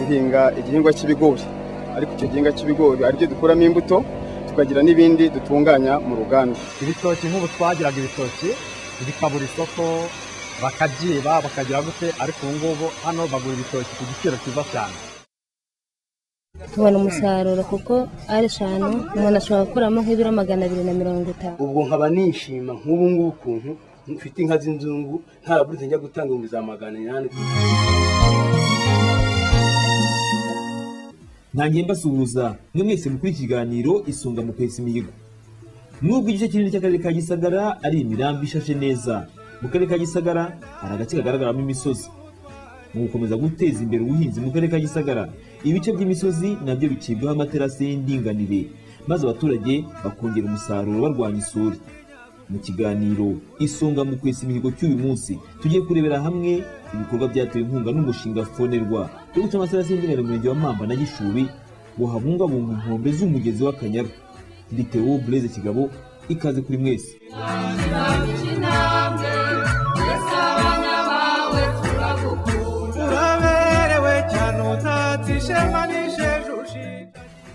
igihingwa cy'ibigori ariko icyo gihingwa cy'ibigori aricyo dukuramo imbuto tukagira n'ibindi dutunganya mu ruganda ibitoki nk'ubu twagiraga ibitoki bikabura isoko bakabyiba bakagira gute ariko ubu ngubu hano bagura ibitoki ku giciro cyiza cyane tubona umusaruro kuko ari eshanu umuntu ashobora gukuramo nk'ibiro magana abiri na mirongo itanu ubwo nkaba nishima nk'ubu ngubu ukuntu mfite inka z'inzungu ntaraburutse njya gutanga ibihumbi za magana inani ntangiye mbasuhuza mwe mwese mukora ikiganiro isunga mu kwesa imihigo nubwo igice kinini cy'akarere ka gisagara ari imirambi ishashe neza mu karere ka gisagara hari agace kagaragaramo imisozi mu gukomeza guteza imbere ubuhinzi mu karere ka gisagara ibice by'imisozi nabyo bicibwaho amaterasi y'indinganire maze abaturage bakongera umusaruro barwanya isuri mu kiganiro isonga mu kwesa imihigo cy'uyu munsi tugiye kurebera hamwe ibikorwa byatewe inkunga n'umushinga fonerwa wo guca amaterasi y'indinganire mu murenge wa mamba na gishubi ngo habungabungwa inkombe z'umugezi w'akanyaru nditewo bureze kigabo ikaze kuri mwese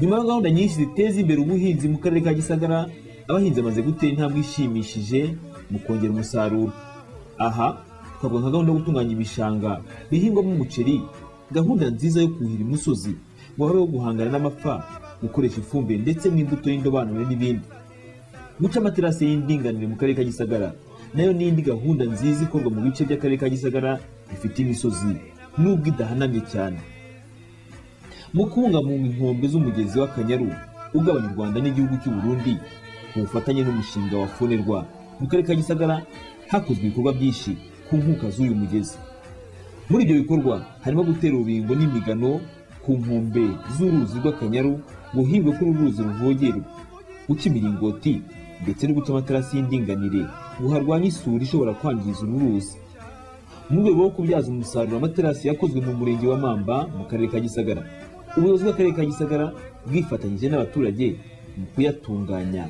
nyuma ya gahunda nyinshi ziteza imbere ubuhinzi mu karere ka gisagara abahinzi bamaze gutera intambwe ishimishije mu kongera umusaruro aha twavuga nka gahunda yo gutunganya ibishanga bihingwamo umuceri gahunda nziza yo kuhira imusozi ngo habeho guhangana n'amapfa gukoresha ifumbire ndetse n'imbuto y'indobanure n'ibindi guca amaterasi y'indinganire mu karere ka gisagara nayo ni indi gahunda nziza ikorwa mu bice by'akarere ka gisagara bifite imisozi nubwo idahanamye cyane mu kubungabunga inkombe z'umugezi w'akanyaru ugabanya u rwanda n'igihugu cy'u burundi ku bufatanye n'umushinga wa fonerwa mu karere ka gisagara hakozwe ibikorwa byinshi ku nkuka z'uyu mugezi muri ibyo bikorwa harimo gutera urubingo n'imigano ku nkombe z'uruzi rw'akanyaru ngo hibwe ko uru ruzi ruvogerwa guca imiringoti ndetse no guca amaterasi y'indinganire ngo harwanye isuri ishobora kwangiza uru ruzi mu rwego rwo kubyaza umusaruro amaterasi yakozwe mu murenge wa mamba mu karere ka gisagara ubuyobozi bw'akarere ka gisagara bwifatanyije n'abaturage mu kuyatunganya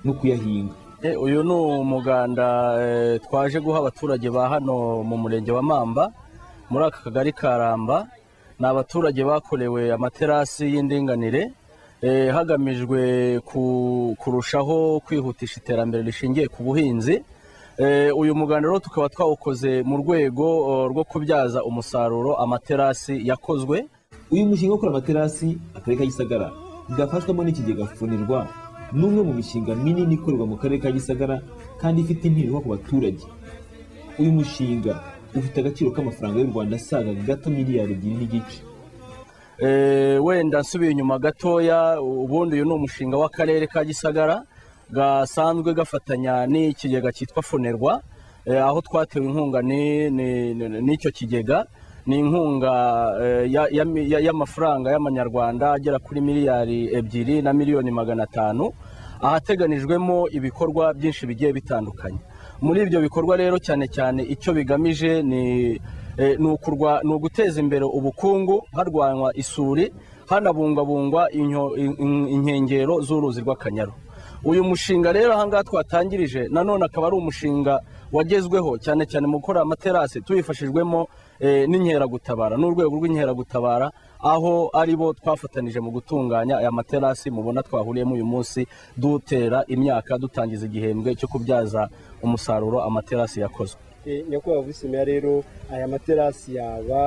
no kuyahinga Eh, uyu ni umuganda eh, twaje guha abaturage ba hano mu murenge wa mamba muri aka kagari ka ramba ni abaturage bakorewe amaterasi y'indinganire eh, hagamijwe ku- kurushaho kwihutisha iterambere rishingiye ku buhinzi Eh, uyu muganda rero tukaba twawukoze mu rwego eh, rwo kubyaza umusaruro amaterasi yakozwe uyu mushinga wo gukora amaterasi akarere ka gisagara bwafashwamo n'ikigega fonerwa ni umwe mu mishinga minini ikorerwa mu karere ka gisagara kandi ifite impinduka ku baturage uyu mushinga ufite agaciro k'amafaranga y'u rwanda asaga gato miliyari ebyiri n'igice Eh, wenda nsubiye inyuma gatoya ubundi uyu ni umushinga w'akarere ka gisagara gasanzwe gafatanya n'ikigega cyitwa fonerwa eh, aho twatewe inkunga ni- ni- ni- n'icyo kigega ni inkunga eh, ya- ya mi- ya- y'amafaranga y'amanyarwanda agera kuri miliyari ebyiri na miliyoni magana atanu ahateganijwemo ibikorwa byinshi bigiye bitandukanye muri ibyo bikorwa rero cyane cyane icyo bigamije ni eh, ni ukurwa- ni uguteza imbere ubukungu harwanywa isuri hanabungabungwa inyo- in- in- inkengero z'uruzi rw'akanyaru uyu mushinga rero ahangaha twatangirije nanone akaba ari umushinga wagezweho cyane cyane mu gukora amaterasi tubifashijwemo eh, n'inkeragutabara n'urwego rw'inkeragutabara aho ari bo twafatanije mu gutunganya aya materasi mubona twahuriyemo uyu munsi dutera imyaka dutangiza igihembwe cyo kubyaza umusaruro amaterasi yakozwe Eh, nyakubahwa bwisimiya rero aya materasi yaba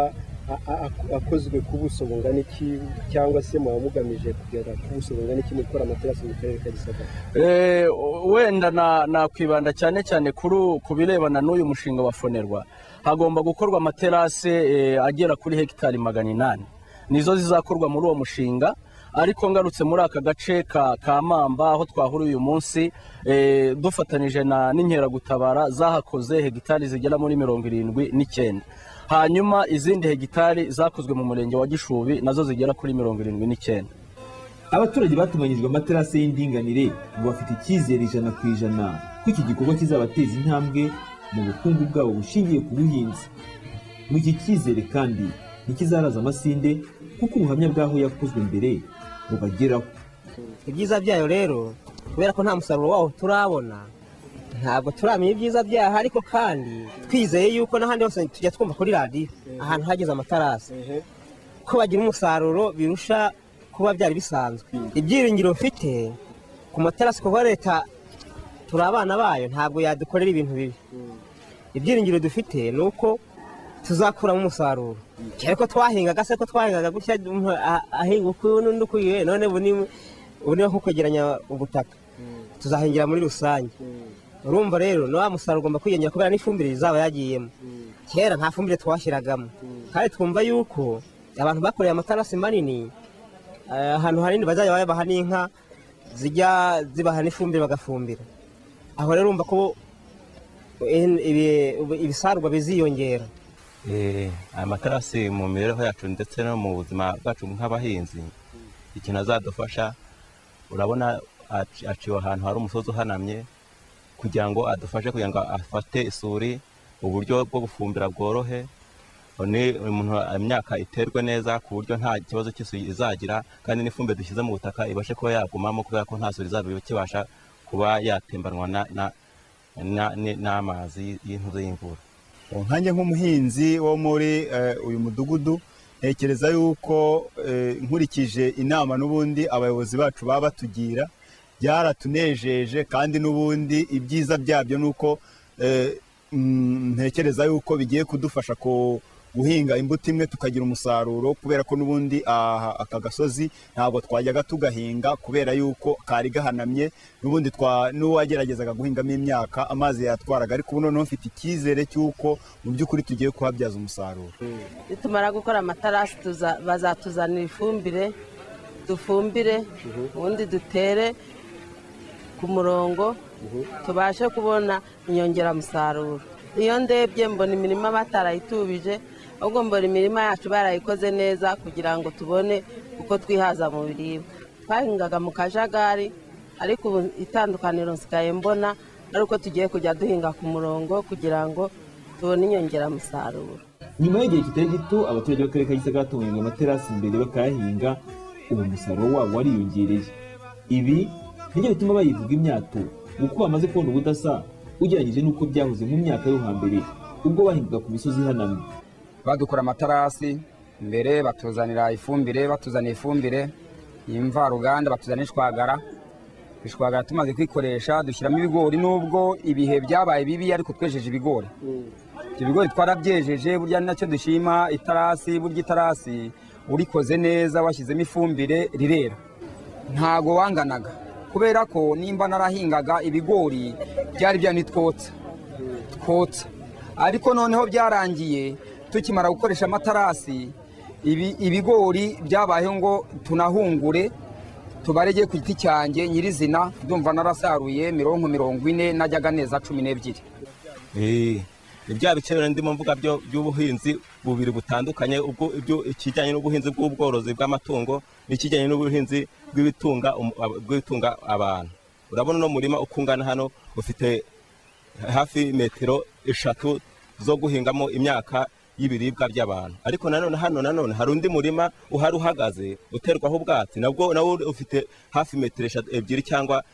a- a- ak- akozwe ku buso bungana iki cyangwa se muba mugamije kugera ku buso bungana iki mu gukora amaterasi mu karere ka gisagara Eh, wenda na- nakwibanda cyane cyane kuri u- ku birebana n'uyu mushinga wa fonerwa hagomba gukorwa amaterasi eh, agera kuri hegitari magana inani nizo zizakorwa muri uwo mushinga ariko ngarutse muri aka gace ka, ka mamba aho twahuriye uyu munsi eh, dufatanije na n'inkeragutabara zahakoze hegitari zigera muri mirongo irindwi n'icyenda hanyuma izindi hegitari zakozwe mu murenge wa gishubi nazo zigera kuri mirongo irindwi n'icyenda abaturage batunganyirijwe amaterasi y'indinganire ngo bafite icyizere ijana ku ijana ko iki gikorwa kizabateza intambwe mu bukungu bwabo bushingiye ku buhinzi ngo iki cyizere kandi ntikizaraza amasinde kuko ubuhamya bw'aho yakozwe mbere bubageraho ibyiza byayo rero kubera ko nta musaruro wawo turabona ntabwo turamenya ibyiza byaho ariko kandi twizeye yuko n'ahandi hose tujya twumva kuri radiyo ahantu hageze amatarasi ko bagira umusaruro birusha kuba byari bisanzwe ibyiringiro mfite ku materasi kuko leta turi abana bayo ntabwo yadukorera ibintu bibi ibyiringiro dufite ni uko tuzakuramo umusaruro cyane ko twahingaga se ko twahingaga gutya umuntu a- ahinga uku n'undi ukuye none ubu ni ubu ni nko kwegeranya ubutaka tuzahingira muri rusange urumva rero na wa musaruro ugomba kwiyongera kubera n'ifumbire izaba yagiyemo kera nta fumbire twashyiragamo kandi twumva yuko abantu bakoreye amatarasi manini eh, ahantu hanini bazajya babaha n'inka zijya zibaha n'ifumbire bagafumbira aho rero urumva ko eh, ibi- ibisarurwa biziyongera Eh, aya matarasi mu mibereho yacu ndetse no mu buzima bwacu nk'abahinzi ikintu azadufasha urabona aci- aciwe ahantu hari umusozi uhanamye kugira ngo adufashe kugira ngo afate isuri uburyo bwo gufumbira bworohe ni umuntu imyaka iterwe neza ku buryo nta kibazo cy'isuri izagira kandi n'ifumbire dushyize mu butaka ibashe kuba yagumamo kubera ko nta suri izaba ikibasha kuba yatembanwa na- na- na- ni- n'amazi y'intuzo y'imvura nkanjye nk'umuhinzi wo muri eh, uyu mudugudu ntekereza yuko eh, nkurikije inama n'ubundi abayobozi bacu baba batugira byaratunejeje kandi n'ubundi ibyiza byabyo ni uko eh, mm, ntekereza yuko bigiye kudufasha ku guhinga imbuto imwe tukagira umusaruro kubera ko n'ubundi aha, aka gasozi ntabwo twajyaga tugahinga kubera yuko kari gahanamye n'ubundi twa n'uwageragezaga guhingamo imyaka amazi yatwaraga ariko ubu noneho mfite icyizere cy'uko mu by'ukuri tugiye kuhabyaza umusaruro nitumara gukora amatarasi tuza- bazatuzanira ifumbire dufumbire ubundi dutere ku murongo tubashe kubona inyongeramusaruro iyo ndebye mbona imirima batarayitubije ahubwo mbona imirima yacu barayikoze neza kugira ngo tubone uko twihaza mu biribwa twahingaga mu kajagari ariko ubu itandukaniro nsigaye mbona ari uko tugiye kujya duhinga ku murongo kugira ngo tubone inyongeramusaruro nyuma y'igihe kitari gito abaturage b'akarere ka gisagara hatunganyirizwa amaterasi imbere bakayahinga ubu umusaruro wabo wariyongereye ibi nibyo bituma bayivuga imyato kuko bamaze kubona ubudasa ugereranyije n'uko byahoze mu myaka yo hambere ubwo bahingaga ku misozi ihanamye badukora amatarasi mbere batuzanira ifumbire batuzaniye ifumbire y'imvaruganda batuzanira ishwagara ishwagara tumaze kwikoresha dushyiramo ibigori nubwo ibihe byabaye bibi ariko twejeje ibigori ibyo bigori twarabyejeje burya ni nacyo dushima itarasi burya itarasi urikoze neza washyizemo ifumbire rirera ntago wanganaga kubera ko nimba narahingaga ibigori byari byanitwotsa twotsa ariko noneho byarangiye tukimara gukoresha amatarasi ibi- ibigori byabayeho ngo tunahungure tubarege ku giti cyanjye nyirizina ndumva narasaruye mirongo mirongo ine najyaga neza cumi n'ebyiri Eh, ni bya bice bibiri ndimo mvuga byo- by'ubuhinzi bubiri butandukanye ubwo ibyo ikijyanye n'ubuhinzi bw'ubworozi bw'amatungo n'ikijyanye n'ubuhinzi bw'ibitunga umu- ab- bw'ibitunga abantu urabona uno murima uko ungana hano ufite hafi metero eshatu zo guhingamo imyaka y'ibiribwa by'abantu ariko nanone hano nanone hari undi murima uhari uhagaze uterwaho ubwatsi nabwo nawo ufite hafi metero eshatu- ebyiri cyangwa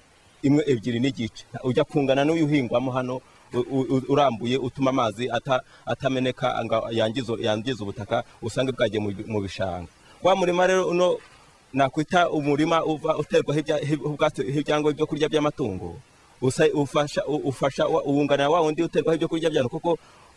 imwe ebyiri n'igice ujya kungana n'uyu uhingwamo hano u- u- urambuye utuma amazi ata- atameneka ngo yangize yangize ubutaka usange bwagiye mu bi- mu bishanga wa murima rero uno nakwita umurima uva uterwaho ibya- hi- ubwatsi hi- cyangwa ibyo kurya by'amatungo usa- ufasha u- ufasha wa- uwunganira wa wundi uterwaho ibyo kurya by'abantu kuko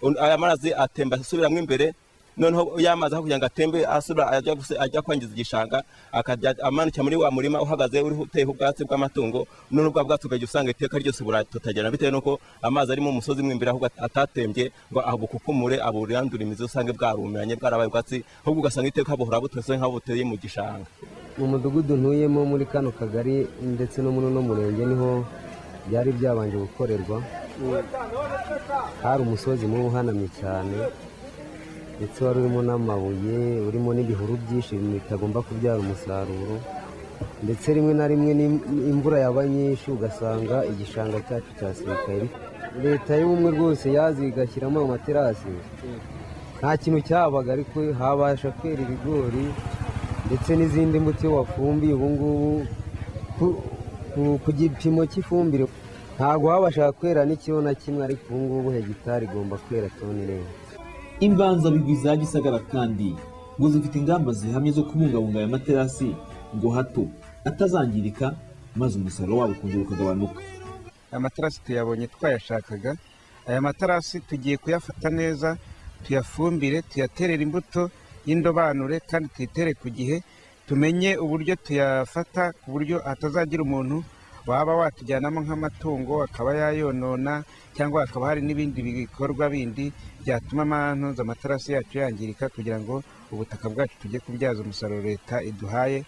un- aya mazi atemba asubiramo imbere noneho yamaze aho kugira ngo atembe asubira ajya guse- ajya kwangiza igishanga akajya amanukira muri wa murima uhagaze uriho uteyeho ubwatsi bw'amatungo none bwa bwatsi ukajya usanga iteka ryose buratotagirana bitewe n'uko amazi ari mu musozi mu imbere ahubwo atatembye ngo abukukumure aburandure imizi usange bwarumiranye bwarabaye ubwatsi ahubwo ugasanga iteka buhora butose nk'aho buteye mu gishanga mu mudugudu ntuyemo muri kano kagari ndetse no muri uno murenge niho byari byabanje gukorerwa hari umusozi mubi uhanamye cyane ndetse wari urimo n'amabuye urimo n'ibihuru byinshi bitagomba kubyara umusaruro ndetse rimwe na rimwe n'im- imvura yaba nyinshi ugasanga igishanga cyacu cyasirikari leta y'ubumwe rwose yazi igashyiramo ayo materasi nta kintu cyabaga ariko habasha kwera ibigori ndetse n'izindi mbuto iyo wafumbiye ubu ngubu ku- ku- ku gipimo cy'ifumbire ntabwo habasha kwera n'ikiro na kimwe ariko ubu ngubu hegitari igomba kwera toni neza imbanzabigwi za gisagara kandi ngo zifite ingamba zihamye zo kubungabunga aya materasi ngo hato atazangirika maze umusaruro wabo ukongera ukagabanuka aya materasi tuyabonye twayashakaga aya materasi tugiye kuyafata neza tuyafumbire tuyaterera imbuto y'indobanure kandi tuyitere ku gihe tumenye uburyo tuyafata ku buryo hatazagira umuntu waba watujyanamo nk'amatungo akaba yayonona cyangwa hakaba hari n'ibindi bikorwa bindi byatuma ahantu amaterasi yacu yangirika kugira ngo ubutaka bwacu tujye kubyaza umusaruro leta iduhaye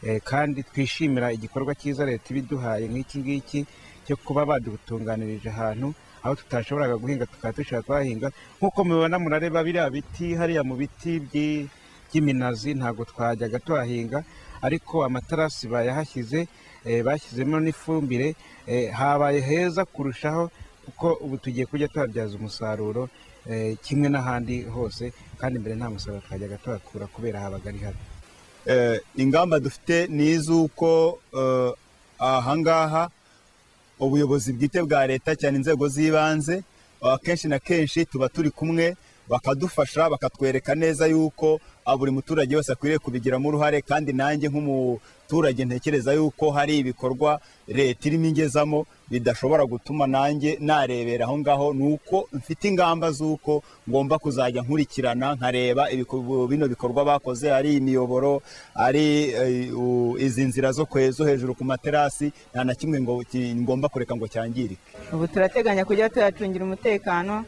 eh, kandi twishimira igikorwa cyiza leta iba iduhaye nk'iki ngiki cyo kuba badutunganirije ahantu aho tutashoboraga guhinga tukaba dushobora kuhahinga nk'uko mubibona murareba biriya biti hariya mu biti by'i- by'iminazi ntabwo twajyaga tuhahinga ariko amaterasi bayahashyize eh, bashyizemo n'ifumbire eh, habaye heza kurushaho kuko ubu tugiye kujya tuhabyaza umusaruro eh, kimwe n'ahandi hose kandi mbere nta musaruro twajyaga tuhakura kubera habaga ari habi Eh, ingamba dufite ni iz'uko eh, ahangaha ubuyobozi bwite bwa leta cyane inzego z'ibanze eh, kenshi na kenshi tuba turi kumwe bakadufasha bakatwereka neza yuko ah, buri muturage wese akwiriye kubigiramo uruhare kandi nanjye nk'umuturage ntekereza yuko hari ibikorwa leta irimo ingezamo bidashobora gutuma nanjye narebera aho ngaho ni uko mfite ingamba z'uko ngomba kuzajya nkurikirana nkareba ibiko- bino bikorwa bakoze ari imiyoboro ari eh, u- izi nzira zo kwe- zo hejuru ku materasi nta na kimwe ngo ki- ngomba kureka ngo cyangirike ubu turateganya kujya tuyacungira umutekano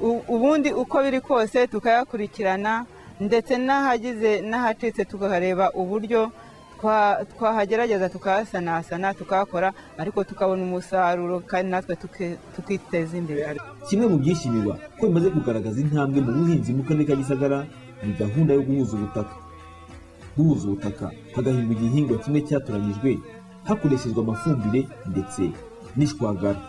U- ubundi uko biri kose tukayakurikirana ndetse n'ahagize n'ahacitse tukareba uburyo twa- twahagerageza tukahasanasana tukahakora ariko tukabona umusaruro kandi natwe tuki- tukiteza imbere kimwe mu byishimirwa ko bimaze kugaragaza intambwe mu buhinzi mu karere ka gisagara ni gahunda yo guhuza ubutaka guhuza ubutaka hagahingwa igihingwa kimwe cyatoranyijwe hakoreshejwe amafumbire ndetse n'ishwagara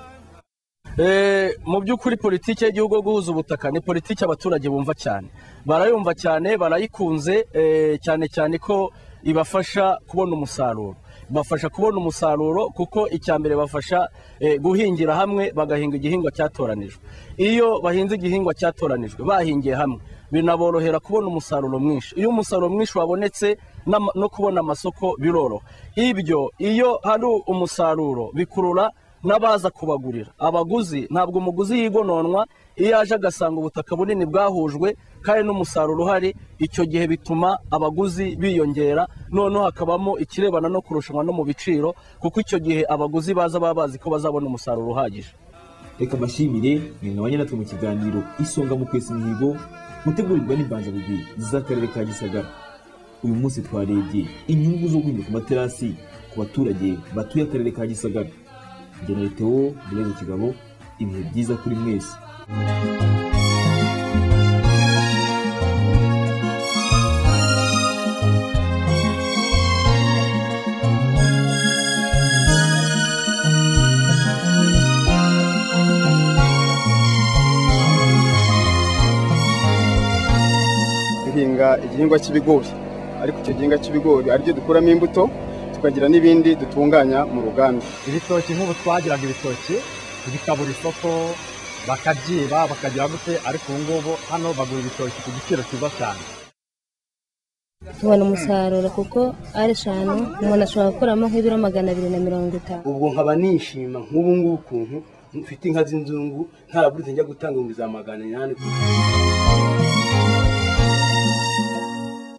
Eh, mu by'ukuri politiki y'igihugu yo guhuza ubutaka ni politiki abaturage bumva cyane barayumva cyane barayikunze eh, cyane cyane ko ibafasha kubona umusaruro ibafasha kubona umusaruro kuko icya mbere bafasha eh, guhingira hamwe bagahinga igihingwa cyatoranijwe iyo bahinze igihingwa cyatoranijwe bahingiye hamwe binaborohera kubona umusaruro mwinshi iyo umusaruro mwinshi wabonetse n'ama- no kubona amasoko biroroha ibyo iyo hari umusaruro bikurura n'abaza kubagurira abaguzi ntabwo umuguzi yigononwa iyo aje agasanga ubutaka bunini bwahujwe kandi n'umusaruro uhari icyo gihe bituma abaguzi biyongera noneho hakabamo ikirebana no kurushanwa no mu biciro kuko icyo gihe abaguzi baza baba bazi ko bazabona umusaruro uhagije reka mbashimire mwengabanye natwe mu kiganiro isonga mu kwesa imihigo gutegurirwa n'imbanzabugwi z'akarere ka gisagara uyu munsi twarebye inyungu zo guhinga ku materasi ku baturage batuye akarere ka gisagara jye na Theo Blaise kigabo ibihe byiza kuri mwese duhinga igihingwa cy'ibigori ariko icyo gihingwa cy'ibigori aribyo dukuramo imbuto tukagira n'ibindi dutunganya mu ruganda ibitoki nk'ubu twagiraga ibitoki bikabura isoko bakabyiba bakagira gute ariko ubu ngubu hano bagura ibitoki ku giciro cyiza cyane tubona umusaruro kuko ari eshanu umuntu ashobora gukuramo nk'ibiro magana abiri na mirongo itanu ubwo nkaba nishima nk'ubu ngubu ukuntu mfite inka z'inzungu nta buruse njya gutanga ibihumbi za magana inani ku